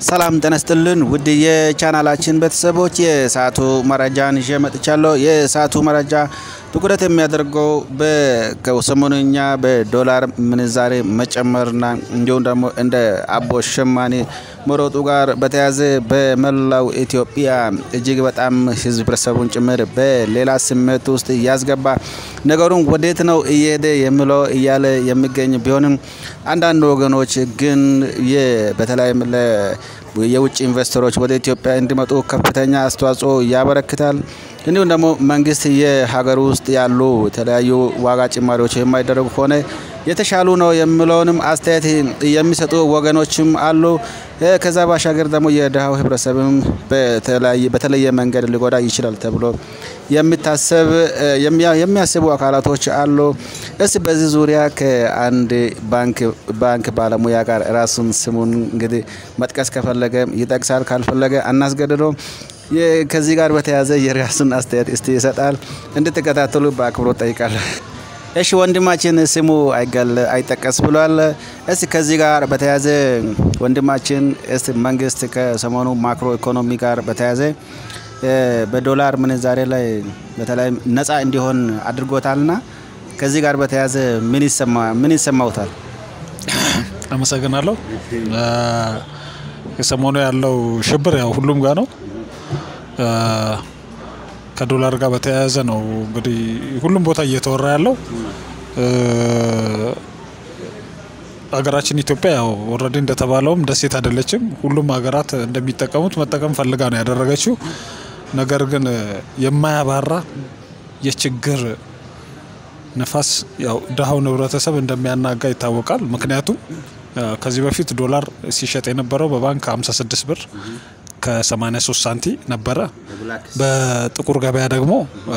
ሰላም ጤና ይስጥልን ውድ የቻናላችን ቤተሰቦች የሰዓቱ መረጃን ይዤ መጥቻለሁ። የሰዓቱ መረጃ ትኩረት የሚያደርገው በሰሞኑኛ በዶላር ምንዛሬ መጨመርና እንዲሁም ደግሞ እንደ አቦ ሸማኔ መሮጡ ጋር በተያያዘ በመላው ኢትዮጵያ እጅግ በጣም ህብረተሰቡን ጭምር በሌላ ስሜት ውስጥ ያስገባ ነገሩን ወዴት ነው እየሄደ የሚለው እያለ የሚገኝ ቢሆንም አንዳንድ ወገኖች ግን በተለይም የውጭ ኢንቨስተሮች ወደ ኢትዮጵያ እንዲመጡ ከፍተኛ አስተዋጽኦ ያበረክታል። እንዲሁም ደግሞ መንግስት የሀገር ውስጥ ያሉ የተለያዩ ዋጋ ጭማሪዎች የማይደረጉ ከሆነ የተሻሉ ነው የሚለውንም አስተያየት የሚሰጡ ወገኖችም አሉ። ከዛ ባሻገር ደግሞ የድሃው ህብረተሰብም በተለየ መንገድ ሊጎዳ ይችላል ተብሎ የሚታሰብ የሚያስቡ አካላቶች አሉ። እስ በዚህ ዙሪያ ከአንድ ባንክ ባለሙያ ጋር ራሱን ስሙን እንግዲህ መጥቀስ ከፈለገ ይጠቅሳል፣ ካልፈለገ አናስገድደው። ከዚህ ጋር በተያያዘ የራሱን አስተያየት እስቲ ይሰጣል። እንድትከታተሉ በአክብሮት ጠይቃለሁ። እሺ ወንድማችን ስሙ አይጠቀስ ብሏል። እስቲ ከዚህ ጋር በተያያዘ ወንድማችን እስቲ መንግስት ከሰሞኑ ማክሮ ኢኮኖሚ ጋር በተያያዘ በዶላር ምንዛሬ ላይ በተለይ ነፃ እንዲሆን አድርጎታልና ከዚህ ጋር በተያያዘ ምን ይሰማውታል? አመሰግናለሁ። የሰሞኑ ያለው ሽብር ያው ሁሉም ጋር ነው። ከዶላር ጋር በተያያዘ ነው እንግዲህ ሁሉም ቦታ እየተወራ ያለው። ሀገራችን ኢትዮጵያ ያው ኦልሬዲ እንደተባለውም ደሴት አይደለችም። ሁሉም ሀገራት እንደሚጠቀሙት መጠቀም ፈልጋ ነው ያደረገችው። ነገር ግን የማያባራ የችግር ነፋስ ያው ድሃውን ህብረተሰብ እንደሚያናጋ ይታወቃል። ምክንያቱም ከዚህ በፊት ዶላር ሲሸጥ የነበረው በባንክ 56 ብር ከ83 ሳንቲ ነበረ። በጥቁር ገበያ ደግሞ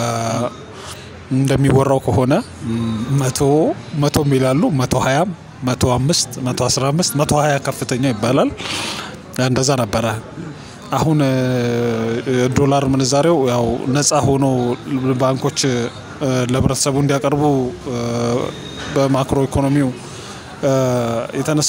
እንደሚወራው ከሆነ መቶ መቶ የሚላሉ መቶ ሀያም መቶ አምስት መቶ አስራ አምስት መቶ ሀያ ከፍተኛ ይባላል። እንደዛ ነበረ። አሁን ዶላር ምንዛሬው ያው ነጻ ሆኖ ባንኮች ለህብረተሰቡ እንዲያቀርቡ በማክሮ ኢኮኖሚው የተነሳ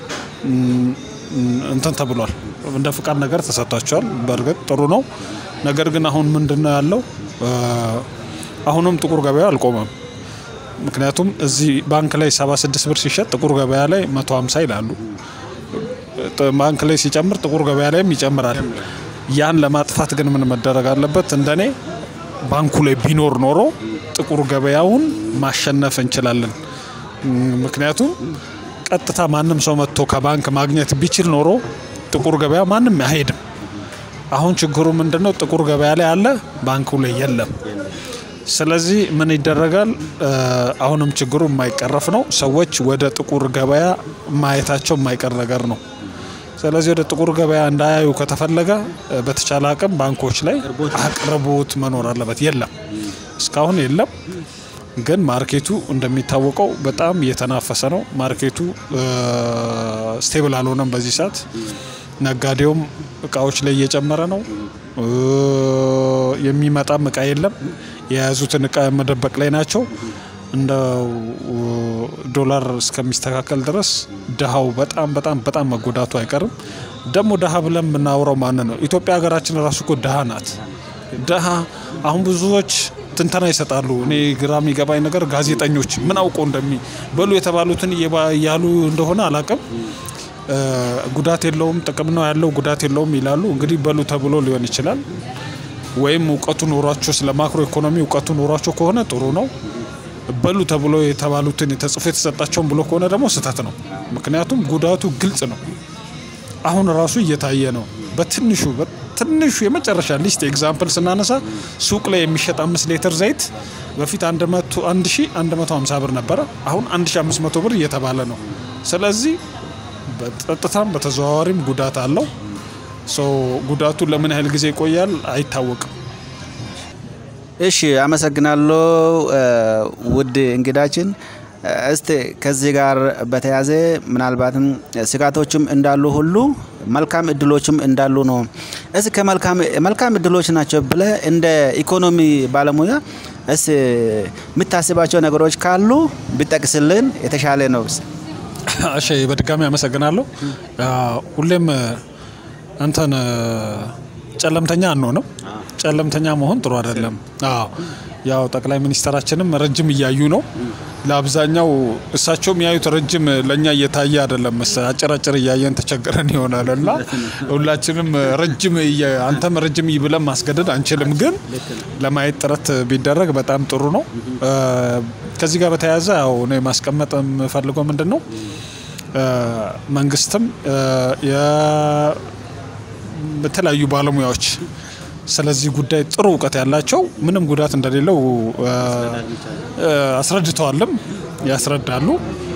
እንትን ተብሏል። እንደ ፍቃድ ነገር ተሰጥቷቸዋል። በእርግጥ ጥሩ ነው። ነገር ግን አሁን ምንድን ነው ያለው? አሁንም ጥቁር ገበያ አልቆመም። ምክንያቱም እዚህ ባንክ ላይ 76 ብር ሲሸጥ ጥቁር ገበያ ላይ 150 ይላሉ። ባንክ ላይ ሲጨምር ጥቁር ገበያ ላይም ይጨምራል። ያን ለማጥፋት ግን ምን መደረግ አለበት? እንደኔ ባንኩ ላይ ቢኖር ኖሮ ጥቁር ገበያውን ማሸነፍ እንችላለን። ምክንያቱም ቀጥታ ማንም ሰው መጥቶ ከባንክ ማግኘት ቢችል ኖሮ ጥቁር ገበያ ማንም አይሄድም። አሁን ችግሩ ምንድነው? ጥቁር ገበያ ላይ አለ፣ ባንኩ ላይ የለም። ስለዚህ ምን ይደረጋል? አሁንም ችግሩ የማይቀረፍ ነው። ሰዎች ወደ ጥቁር ገበያ ማየታቸው የማይቀር ነገር ነው። ስለዚህ ወደ ጥቁር ገበያ እንዳያዩ ከተፈለገ በተቻለ አቅም ባንኮች ላይ አቅርቦት መኖር አለበት። የለም፣ እስካሁን የለም። ግን ማርኬቱ እንደሚታወቀው በጣም እየተናፈሰ ነው። ማርኬቱ ስቴብል አልሆነም። በዚህ ሰዓት ነጋዴውም እቃዎች ላይ እየጨመረ ነው። የሚመጣም እቃ የለም። የያዙትን እቃ መደበቅ ላይ ናቸው። እንደው ዶላር እስከሚስተካከል ድረስ ድሃው በጣም በጣም በጣም መጎዳቱ አይቀርም። ደግሞ ድሃ ብለን የምናውረው ማን ነው? ኢትዮጵያ ሀገራችን ራሱ እኮ ድሃ ናት። ድሃ አሁን ብዙዎች ትንተና ይሰጣሉ። እኔ ግራ የሚገባኝ ነገር ጋዜጠኞች ምን አውቀው እንደሚ በሉ የተባሉትን እያሉ እንደሆነ አላቅም። ጉዳት የለውም ጥቅም ነው ያለው ጉዳት የለውም ይላሉ። እንግዲህ በሉ ተብሎ ሊሆን ይችላል። ወይም እውቀቱ ኖሯቸው ስለ ማክሮ ኢኮኖሚ እውቀቱ ኖሯቸው ከሆነ ጥሩ ነው። በሉ ተብሎ የተባሉትን ተጽፎ የተሰጣቸውን ብሎ ከሆነ ደግሞ ስህተት ነው። ምክንያቱም ጉዳቱ ግልጽ ነው። አሁን ራሱ እየታየ ነው። በትንሹ ትንሹ የመጨረሻ ሊስት ኤግዛምፕል ስናነሳ ሱቅ ላይ የሚሸጥ አምስት ሊትር ዘይት በፊት አንድ ሺ አንድ መቶ ሀምሳ ብር ነበረ። አሁን አንድ ሺ አምስት መቶ ብር እየተባለ ነው። ስለዚህ በቀጥታም በተዘዋዋሪም ጉዳት አለው። ጉዳቱ ለምን ያህል ጊዜ ይቆያል አይታወቅም። እሺ፣ አመሰግናለሁ ውድ እንግዳችን። እስቲ ከዚህ ጋር በተያያዘ ምናልባትም ስጋቶችም እንዳሉ ሁሉ መልካም እድሎችም እንዳሉ ነው። እስ ከመልካም እድሎች ናቸው ብለ እንደ ኢኮኖሚ ባለሙያ እስ የምታስባቸው ነገሮች ካሉ ቢጠቅስልን የተሻለ ነው። እሺ በድጋሚ አመሰግናለሁ። ሁሌም እንትን ጨለምተኛ አንሆንም። ጨለምተኛ መሆን ጥሩ አይደለም። አዎ ያው ጠቅላይ ሚኒስተራችንም ረጅም እያዩ ነው። ለአብዛኛው እሳቸው የሚያዩት ረጅም ለእኛ እየታየ አይደለም። መሰ- አጭር አጭር እያየን ተቸግረን ይሆናል እና ሁላችንም ረጅም እየ- አንተም ረጅም እይ ብለን ማስገደድ አንችልም፣ ግን ለማየት ጥረት ቢደረግ በጣም ጥሩ ነው። እ፣ ከዚህ ጋር በተያያዘ ያው እኔ ማስቀመጥ የምፈልገው ምንድን ነው እ፣ መንግስትም እ፣ የ- በተለያዩ ባለሙያዎች ስለዚህ ጉዳይ ጥሩ እውቀት ያላቸው ምንም ጉዳት እንደሌለው እ፣ እ፣ አስረድተዋልም ያስረዳሉ።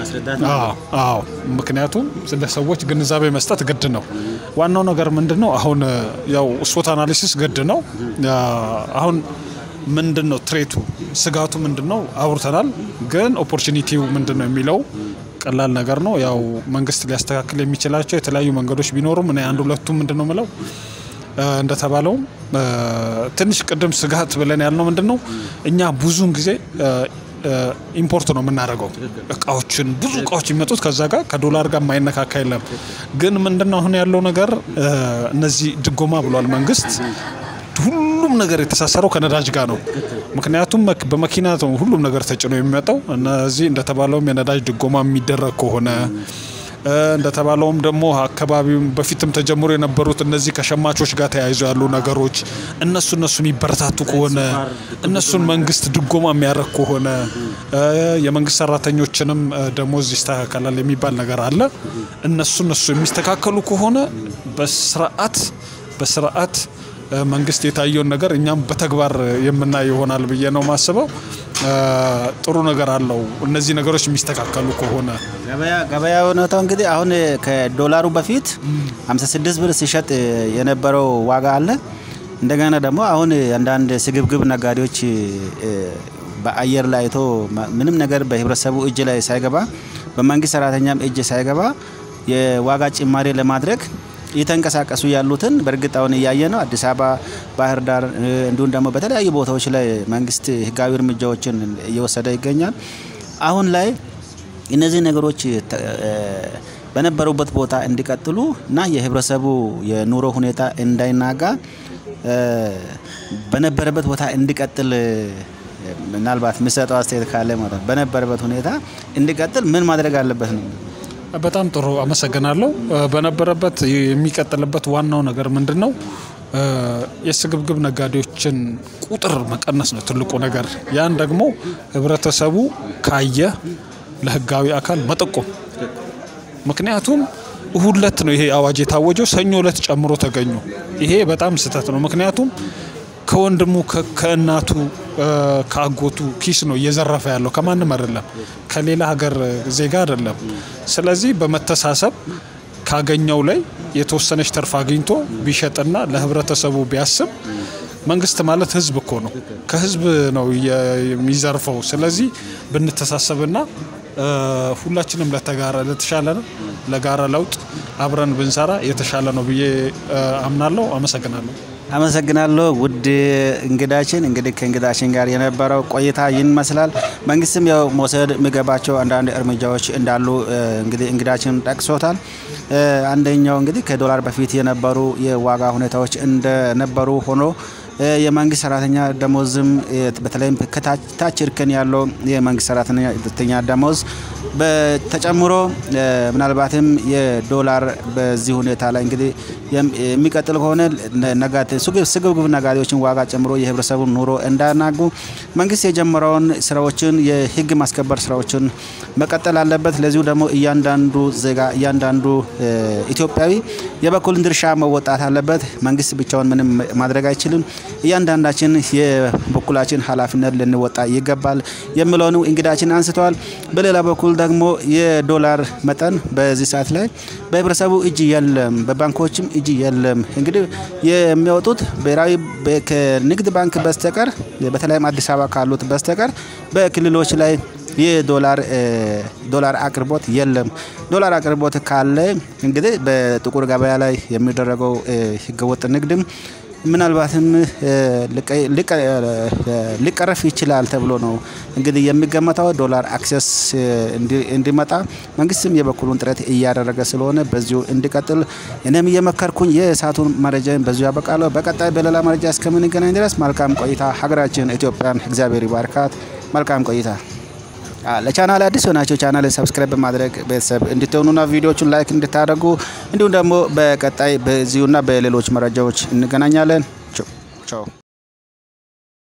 አዎ አዎ፣ ምክንያቱም ስለ ሰዎች ግንዛቤ መስጠት ግድ ነው። ዋናው ነገር ምንድን ነው? አሁን እ፣ ያው ስፖት አናሊሲስ ግድ ነው። ያ፣ አሁን ምንድን ነው ትሬቱ፣ ስጋቱ ምንድን ነው አውርተናል። ግን ኦፖርቹኒቲው ምንድን ነው የሚለው ቀላል ነገር ነው። ያው መንግስት ሊያስተካክል የሚችላቸው የተለያዩ መንገዶች ቢኖሩም እኔ አንድ ሁለቱ ምንድን ነው ምለው እ፣ እንደተባለውም እ፣ ትንሽ ቅድም ስጋት ብለን ያልነው ምንድን ነው እኛ ብዙውን ጊዜ እ፣ እ፣ ኢምፖርት ነው የምናደርገው እቃዎችን ብዙ እቃዎች የሚመጡት ከዛ ጋር ከዶላር ጋር የማይነካካ የለም። ግን ምንድን ነው አሁን ያለው ነገር እ፣ እነዚህ ድጎማ ብሏል መንግስት ሁሉም ነገር የተሳሰረው ከነዳጅ ጋር ነው። ምክንያቱም መክ- በመኪና ነው ሁሉም ነገር ተጭኖ የሚመጣው። እነዚህ እንደተባለውም የነዳጅ ድጎማ የሚደረግ ከሆነ እ፣ እንደተባለውም ደግሞ አካባቢው በፊትም ተጀምሮ የነበሩት እነዚህ ከሸማቾች ጋር ተያይዞ ያሉ ነገሮች እነሱ እነሱ የሚበረታቱ ከሆነ እነሱን መንግስት ድጎማ የሚያደርግ ከሆነ እ፣ የመንግስት ሰራተኞችንም እ፣ ደሞዝ ይስተካከላል የሚባል ነገር አለ። እነሱ እነሱ የሚስተካከሉ ከሆነ በስርዓት በስርዓት እ፣ መንግስት የታየውን ነገር እኛም በተግባር የምናይ ይሆናል ብዬ ነው ማስበው። እ፣ ጥሩ ነገር አለው እነዚህ ነገሮች የሚስተካከሉ ከሆነ ገበያ ገበያ ሁኔታው እንግዲህ አሁን ከዶላሩ በፊት 56 ብር ሲሸጥ የነበረው ዋጋ አለ። እንደገና ደግሞ አሁን አንዳንድ ስግብግብ ነጋዴዎች እ፣ በአየር ላይ አይቶ ማ- ምንም ነገር በህብረተሰቡ እጅ ላይ ሳይገባ በመንግስት ሰራተኛም እጅ ሳይገባ የዋጋ ጭማሪ ለማድረግ እየተንቀሳቀሱ ያሉትን በእርግጥ አሁን እያየ ነው። አዲስ አበባ፣ ባህር ዳር እ፣ እንዲሁም ደግሞ በተለያዩ ቦታዎች ላይ መንግስት ህጋዊ እርምጃዎችን እየወሰደ ይገኛል። አሁን ላይ እነዚህ ነገሮች ተ- እ፣ በነበሩበት ቦታ እንዲቀጥሉ እና የህብረተሰቡ የኑሮ ሁኔታ እንዳይናጋ እ፣ በነበረበት ቦታ እንዲቀጥል እ፣ ምናልባት የሚሰጠው አስተያየት ካለ ማለት ነው። በነበረበት ሁኔታ እንዲቀጥል ምን ማድረግ አለበት ነው? በጣም ጥሩ አመሰግናለሁ። እ፣ በነበረበት የሚቀጥልበት ዋናው ነገር ምንድን ነው? እ፣ የስግብግብ ነጋዴዎችን ቁጥር መቀነስ ነው ትልቁ ነገር። ያን ደግሞ ህብረተሰቡ ካየ ለህጋዊ አካል መጠቆም ምክንያቱም እሁድ ዕለት ነው ይሄ አዋጅ የታወጀው፣ ሰኞ ዕለት ጨምሮ ተገኙ። ይሄ በጣም ስህተት ነው። ምክንያቱም ከወንድሙ ከ- ከእናቱ እ፣ ከአጎቱ ኪስ ነው እየዘረፈ ያለው ከማንም አይደለም፣ ከሌላ ሀገር ዜጋ አይደለም። ስለዚህ በመተሳሰብ ካገኘው ላይ የተወሰነች ተርፍ አግኝቶ ቢሸጥና ለህብረተሰቡ ቢያስብ መንግስት ማለት ህዝብ እኮ ነው። ከህዝብ ነው የ- የሚዘርፈው። ስለዚህ ብንተሳሰብና እ፣ ሁላችንም ለተጋራ ለተሻለ ለጋራ ለውጥ አብረን ብንሰራ የተሻለ ነው ብዬ እ፣ አምናለሁ። አመሰግናለሁ። አመሰግናለሁ ውድ እንግዳችን። እንግዲህ ከእንግዳችን ጋር የነበረው ቆይታ ይህን ይመስላል። መንግስትም ያው መውሰድ የሚገባቸው አንዳንድ እርምጃዎች እንዳሉ እ፣ እንግዲህ እንግዳችን ጠቅሶታል። እ፣ አንደኛው እንግዲህ ከዶላር በፊት የነበሩ የዋጋ ሁኔታዎች እንደነበሩ ሆኖ እ፣ የመንግስት ሰራተኛ ደሞዝም እ፣ በተለይም ከታች ታች እርከን ያለው የመንግስት ሰራተኛ ደሞዝ በተጨምሮ እ፣ ምናልባትም የዶላር በዚህ ሁኔታ ላይ እንግዲህ የም- የሚቀጥል ከሆነ ነጋዴ ስግብ- ስግብግብ ነጋዴዎችን ዋጋ ጨምሮ የህብረተሰቡን ኑሮ እንዳያናጉ መንግስት የጀመረውን ስራዎችን የህግ ማስከበር ስራዎችን መቀጠል አለበት። ለዚሁ ደግሞ እያንዳንዱ ዜጋ እያንዳንዱ እ፣ ኢትዮጵያዊ የበኩልን ድርሻ መወጣት አለበት። መንግስት ብቻውን ምንም ማድረግ አይችልም። እያንዳንዳችን የበኩላችን ኃላፊነት ልንወጣ ይገባል የሚለውን እንግዳችን አንስተዋል። በሌላ በኩል ደግሞ የዶላር መጠን በዚህ ሰዓት ላይ በህብረተሰቡ እጅ የለም፣ በባንኮችም እጅ የለም። እንግዲህ የሚወጡት ብሔራዊ በ- ከንግድ ባንክ በስተቀር በተለይም አዲስ አበባ ካሉት በስተቀር በክልሎች ላይ የዶላር እ፣ ዶላር አቅርቦት የለም። ዶላር አቅርቦት ካለ እንግዲህ በጥቁር ገበያ ላይ የሚደረገው እ፣ ህገወጥ ንግድም ምናልባትም ሊቀረፍ ይችላል ተብሎ ነው እንግዲህ የሚገመተው። ዶላር አክሰስ እንዲመጣ መንግስትም የበኩሉን ጥረት እያደረገ ስለሆነ በዚሁ እንዲቀጥል እኔም እየመከርኩኝ የሰዓቱን መረጃን በዚሁ ያበቃለሁ። በቀጣይ በሌላ መረጃ እስከምንገናኝ ድረስ መልካም ቆይታ። ሀገራችን ኢትዮጵያን እግዚአብሔር ይባርካት። መልካም ቆይታ። ለቻናል አዲስ ሆናቸው ቻናል ሰብስክራይብ በማድረግ ቤተሰብ እንድትሆኑና ቪዲዮቹን ላይክ እንድታደርጉ እንዲሁም ደግሞ በቀጣይ በዚሁና በሌሎች መረጃዎች እንገናኛለን። ቻው